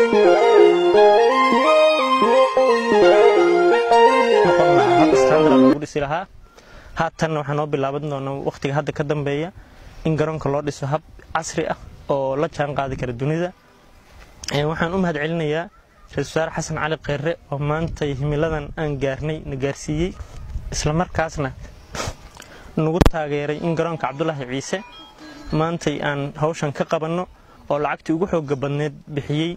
noqon lahaa hab standard loogu dhisi lahaa haatanna waxaa noo bilaaban doonaa wakhtiga hadda ka dambeeya in garoonka loo dhiso hab casri ah oo la jaan qaadi kara dunida waxaan u mahad celinayaa ra-isul wasaare xasan cali kheyre oo maanta himiladan aan gaarnay na gaarsiiyey islamarkaasna nagu taageeray in garoonka cabdulaahi ciise maantay aan hawshan ka qabanno oo lacagtii ugu xooga badneed bixiyey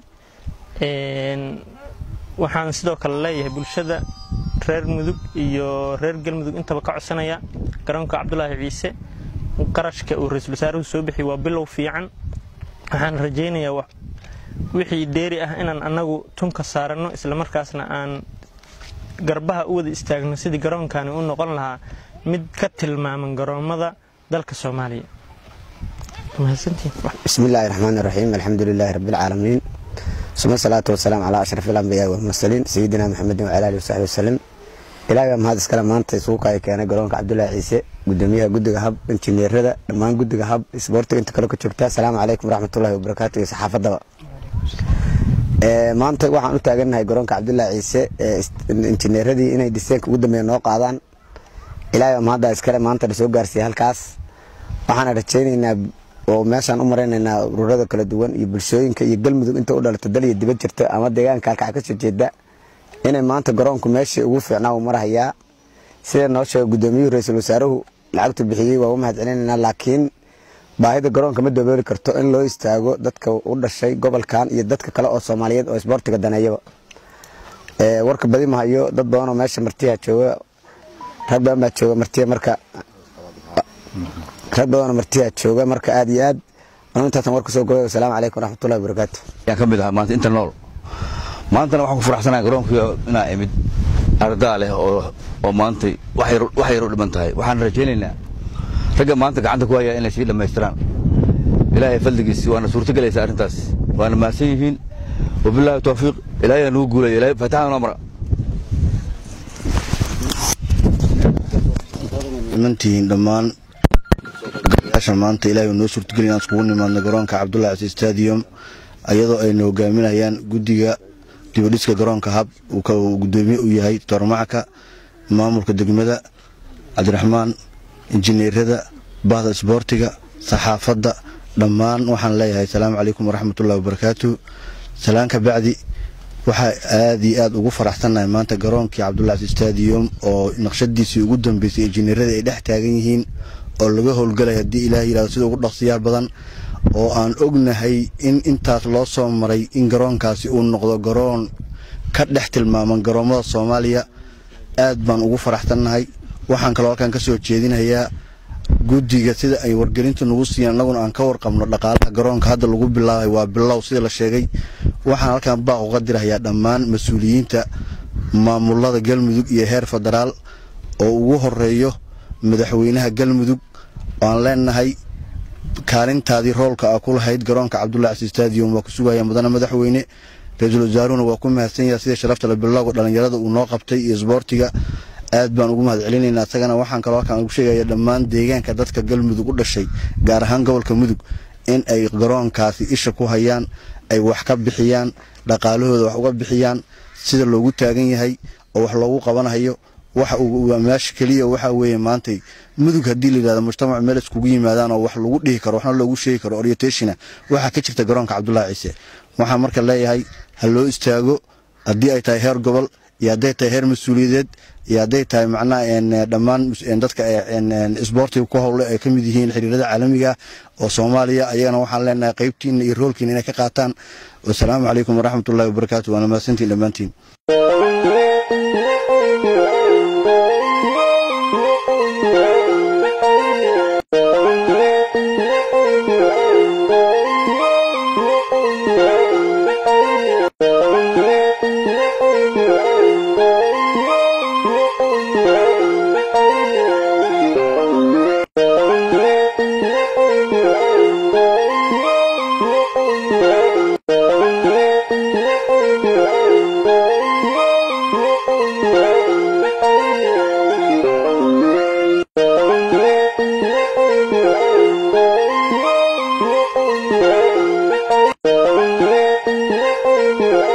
waxaan sidoo kale leeyahay bulshada reer mudug iyo reer galmudug intaba ka codsanaya garoonka cabdulaahi ciise qarashka uu ra-iisul wasaaruhu soo bixiyey waa bilow fiican waxaan rajaynayaa wixii dheeri ah inaan annagu tunka saaranno islamarkaasna aan garbaha u wada istaagno sidii garoonkani u noqon lahaa mid ka tilmaaman garoommada dalka soomaaliya bismi illaahi raxmaan iraxiim alxamdu lilaahi rabbialcaalamiin suma salaatu wasalaam calaa ashraf alambiyaa walmursaliin sayidina maxamedin wacala alihi wasaxbi wasalam ilaahi baa mahad iskale maanta isuuka ay keenay garoonka cabdulaahi ciise gudoomiyaha guddiga hab injineerada dhammaan guddiga hab isboortiga inta kale ka joogta asalaamu calaykum waraxmatullahi wabarakaatu iyo saxaafadaba maanta waxaan u taagannahay garoonka cabdulaahi ciise injineeradii inay diseenka ugu dambeeya noo qaadaan ilaahi baa mahadda iskale maanta na soo gaarsiiyey halkaas waxaana rajaynaynaa oo meeshaan u maraynaynaa ururada kala duwan iyo bulshooyinka iyo galmudug inta u dhalato dal iyo dibad jirta ama deegaanka halkaca ka soo jeeda inay maanta garoonku meeshii ugu fiicnaa uu marahayaa sida noo sheega gudoomiyuhu ra-iisul wasaaruhu lacagtu bixiyey waa u mahad celinaynaa laakiin baahida garoonka ma dabooli karto in loo istaago dadka u dhashay gobolkan iyo dadka kale oo soomaaliyeed oo isboortiga daneeyaba warka badi mahayo dad badanoo meesha martiya jooga rag badan baa jooga martiya marka rag badanoo martiya jooga marka aad iyo aad anu intaasan warka soo gobay wasalaamu calaykum waraxmatullahi wabarakaatu ayaan ka mid ahaa maanta inta nool maantana waxaan ku faraxsanahay garoonkii inaa imid ardaa leh oo oo maantay wax yar u dhiman tahay waxaan rajaynaynaa ragga maanta gacanta ku hayaa inay sii dhammaystiraan ilaahay fadligiisi waana suurtogelaysa arrintaas waana mahadsan yihiin wabilaahi tawfiiq ilaahay nugu guulaya ilaahay faataxada noo mara imantihiin dhammaan gayaashan maanta ilaahay noo suurtogeliy inaan iskugu nimaadno garoonka cabdullahi casi stadium ayadoo ayna hogaaminayaan guddiga dibadhiska garoonka hab uu gudoomiye u yahay toormacka maamulka degmada cabdiraxmaan injineerada bahda isboortiga saxaafadda dhammaan waxaan leeyahay asalaamu calaykum waraxmatullahi wabarakaatu salaan ka bacdi waxaa aad iyo aad ugu faraxsannahay maanta garoonkii cabdullahi casi stadium oo naqshadiisii ugu dambeysay injineerada ay dhex taagan yihiin oo laga howlgalay haddii ilaah yidhahdo sida ugu dhaqsiyaal badan oo aan ognahay in intaas loo soo maray in garoonkaasi uu noqdo garoon ka dhex tilmaaman garoommada soomaaliya aad baan ugu faraxsannahay waxaan kaloo halkan ka soo jeedinayaa guddiga sida ay wargelinta nagu siiyaan annaguna aan ka warqabno dhaqaalaha garoonka hadda lagu bilaabay waa bilow sida la sheegay waxaan halkan baaq uga dirahayaa dhammaan mas-uuliyiinta maamulada galmudug iyo heer federaal oo ugu horeeyo madaxweynaha galmudug aan leenahay kaalintaadii roolka a ku lahayd garoonka cabdullahi casi stadium waa ku sugaya mudane madaxweyne ra-iisul wasaaruhuna waa ku mahadsan yaha sida sharafta la bilowga dhallinyarada uu noo qabtay iyo isboortiga aad baan ugu mahad celinaynaa isagana waxaan kaloo halkaan ugu sheegaya dhammaan deegaanka dadka galmudug u dhashay gaar ahaan gobolka mudug in ay garoonkaasi isha ku hayaan ay wax ka bixiyaan dhaqaalahooda wax uga bixiyaan sida loogu taagan yahay oo wax loogu qabanayo waxa uu meesha keliya waxa weeye maantay mudug haddii la yidhahdo mujtamac meel iskugu yimaadaan oo wax lagu dhihi karo waxna loogu sheegi karo orientationa waxaa ka jirta garoonka cabdullaahi ciise waxaan marka leeyahay ha loo istaago haddii ay tahay heer gobol iyo hadday tahay heer mas-uuliyadeed iyo hadday tahay macnaha dhammaan dadka isboortiga ku howle ay ka mid yihiin xiriirada caalamiga oo soomaaliya ayagana waxaan leenahay qaybtiina iyo roolkiina inay ka qaataan wasalaamu calaykum waraxmatullahi wabarakaatu waana mahadsantiin dhammaantiin Thank you. Thank you.